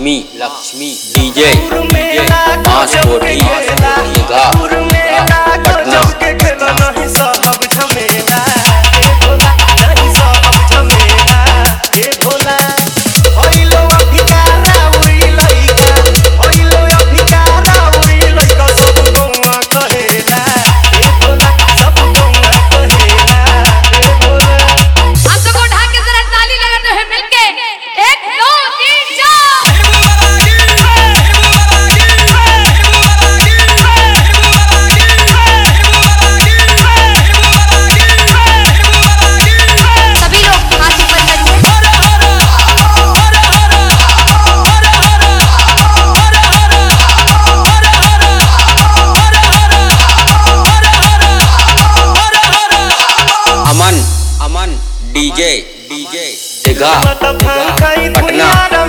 Lakshmi Lakshmi DJ DJ बांस कोठी दीघा पटना हम सबको ढाक के जरा ताली लगाते हैं मिलके एक दो तीन चार सभी लोग हाथ ऊपर करिए अमन अमन डीजे डीजे दीघा पटना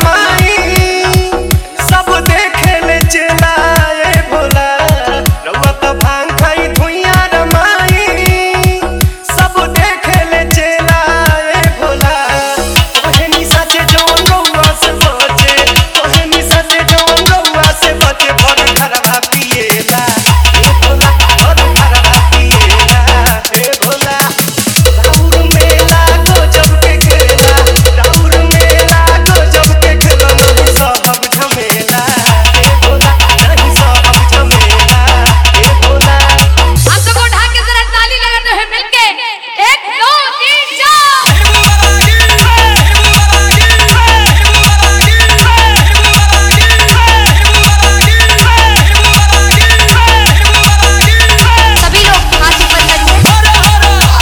सब देखे ले चलाए भोला रउआ त भांग खाई धुइया रमाई सब देखे ले चलाए भोला ओहे निशा से जौन रउआ से बचे ओहे निशा से जौन रउआ से बचे भर घरवा पिएला ए भोला भर घरवा पिएला ए भोला राउर मेला गजब के खेला राउर मेला गजब के खेला नहीं सब झमेला ए भोला नहीं सब झमेला ए भोला हम सबको ढाक के जरा ताली लगाते हैं मिलके एक दो तीन चार सभी लोग हाथ ऊपर करिए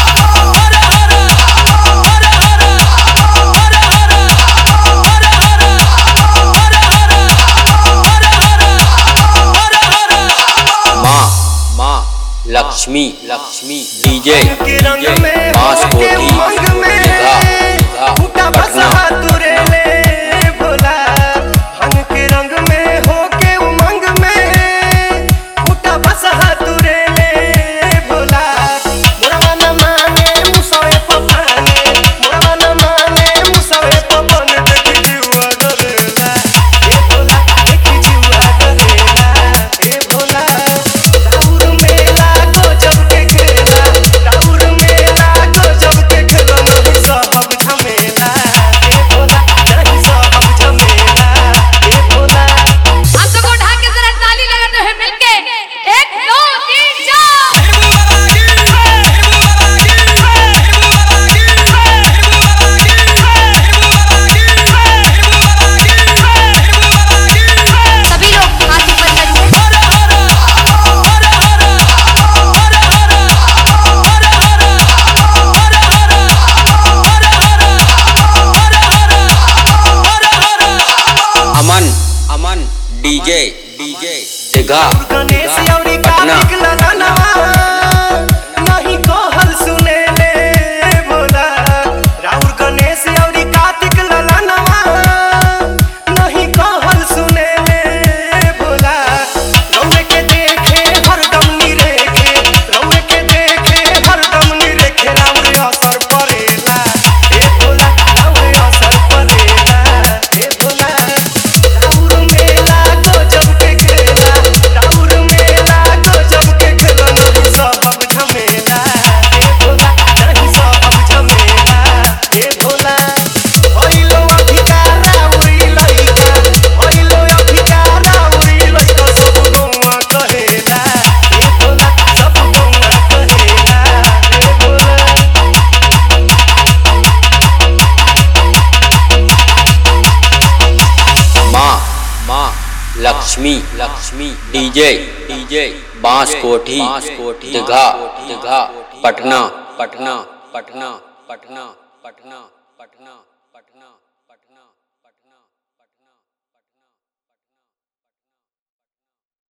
माँ माँ लक्ष्मी लक्ष्मी डीजे के रंग डीजे में बांस होके कोठी उमंग में दीघा दीघा फूटा बसा पटना तुरे ले भोला रंग के रंग में होके उमंग में फूटा बसा तुरे ले भोला मोरवा न माने मुसवे पपाने मोरवा न माने मुसवे पपन देखी जुआ डरेला ए भोला देखी जुआ डरेला ए भोला राउर मेला गजब के खेला राउर मेला गजब के खेला नहीं सब झमेला ए भोला नहीं सब झमेला ए भोला हम सबको ढाक के जरा ताली लगाते हैं मिलके एक दो तीन चार सभी लोग हाथ ऊपर करिए अमन अमन डीजे डीजे दीघा गणेश दीघा, औरी पटना कार्तिक ललनवा नहीं कहल सुने ले भोला राउर गणेश औरी कार्तिक ललनवा नहीं कहल सुने ले भोला रौरे के देखे हरदम निरेखे रौरे के देखे हरदम निरेखे राउर असर परेला ए भोला राउर असर परेला ए भोला राउर मेला गजब के खेला राउर मेला गजब के खेला नहीं सब झमेला ए भोला नहीं सब झमेला ए भोला होइलो अधिकारा उड़ी लइका होइलो अधिकारा उड़ी लइका सब गौवा कहेला ए भोला सब गौवा कहेला ए भोला माँ माँ लक्ष्मी लक्ष्मी डीजे डीजे बांस कोठी दीघा दीघा पटना पटना पटना पटना पटना पटना